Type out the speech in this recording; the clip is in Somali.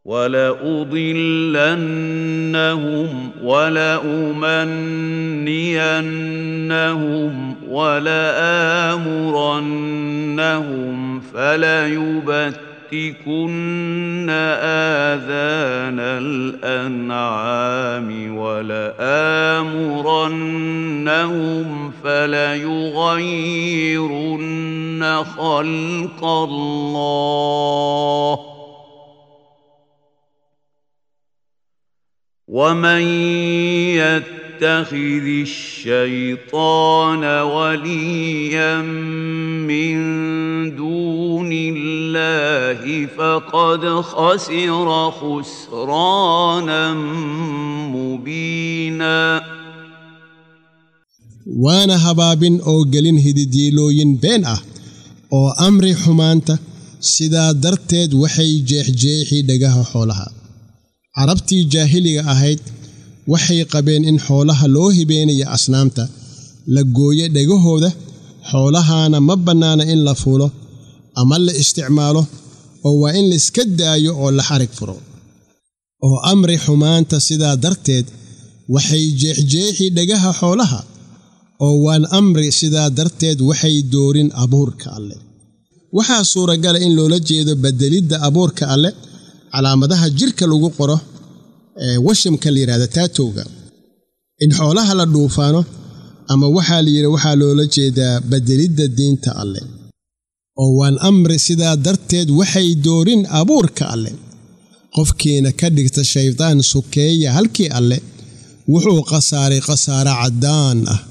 ولأضلنهم ولأمنينهم ولآمرنهم فليبتكن آذان الأنعام ولآمرنهم فليغيرن خلق الله ومن يتخذ الشيطان وليا من دون الله فقد خسر خسرانا مبينا waana habaabin oo gelin hididiilooyin been ah oo amri xumaanta sidaa darteed waxay jeexjeexi dhagaha xoolaha carabtii jaahiliga ahayd waxay qabeen in xoolaha loo hibeenaya asnaamta la gooyo dhegahooda xoolahaana ma bannaana in la fuulo ama la isticmaalo oo waa in laiska daayo oo la xarig furo oo amri xumaanta sidaa darteed waxay jeexjeexi dhagaha xoolaha oo waan amri sidaa darteed waxay doorin abuurka alleh waxaa suuragala in loola jeedo beddelidda abuurka alleh calaamadaha jirka lagu qoro ee washimka la yidhahda taatowga in xoolaha la dhuufaano ama waxaa la yidhi waxaa loola jeedaa beddelidda diinta alleh oo waan amri sidaa darteed waxay doorin abuurka alleh qofkiina ka dhigta shaydaan sukeeya halkii alleh wuxuu khasaaray khasaare caddaan ah